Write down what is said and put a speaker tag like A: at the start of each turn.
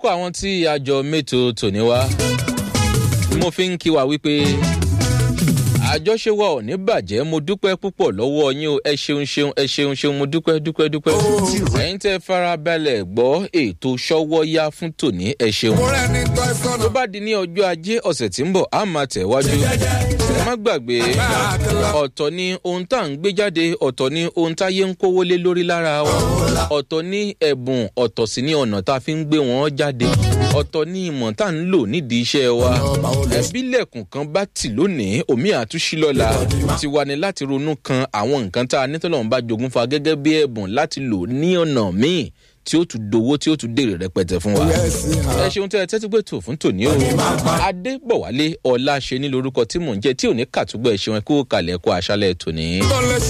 A: lórúkọ àwọn tí àjọ mẹ́tò tòní wá mo fi ń kí wa wípé àjọṣe wa ò ní bàjẹ́ mo dúpẹ́ púpọ̀ lọ́wọ́ yín o ẹ ṣeun ṣeun ẹ ṣeun ṣeun mo dúpẹ́ dúpẹ́ dúpẹ́ ẹ̀yin tẹ́ farabalẹ̀ gbọ́ ètò ṣọ́wọ́ yá fún tòní ẹ ṣeun tó bá di ní ọjọ́ ajé ọ̀sẹ̀ tí ń bọ̀ á máa tẹ̀wájú ẹ má gbàgbé ọ̀tọ̀ ni ohun tá à ń gbé jáde ọ̀tọ̀ ni ohun táyé ń kówó lé lórí lára wa ọ̀tọ̀ ni ẹ̀bùn ọ̀tọ̀ sì ni ọ̀nà tá a fi ń gbé wọn jáde ọ̀tọ̀ ni ìmọ̀ tá à ń lò nídìí iṣẹ́ wa ẹ̀bílẹ̀kùn kan bá tì lónìí omi àtúnṣí lọ́la ti wà ní láti ronú kan àwọn nǹkan tá a ní tọ́lọ́run bá jogún fa gẹ́gẹ́ bí ẹ̀bùn láti lò ní ọ̀nà míì tí ó tún dowó tí ó tún dèrè rẹpẹtẹ fún wa. ẹ ṣeun tẹ ẹ tẹ́tí pé tò fún tòní o. adébọ̀wálé ọlá ṣe ní lorúkọ tí mò ń jẹ tí ò ní kàtúgbọ̀ ẹ ṣeun ẹ kó kalẹ̀ kó aṣálẹ̀ tòní.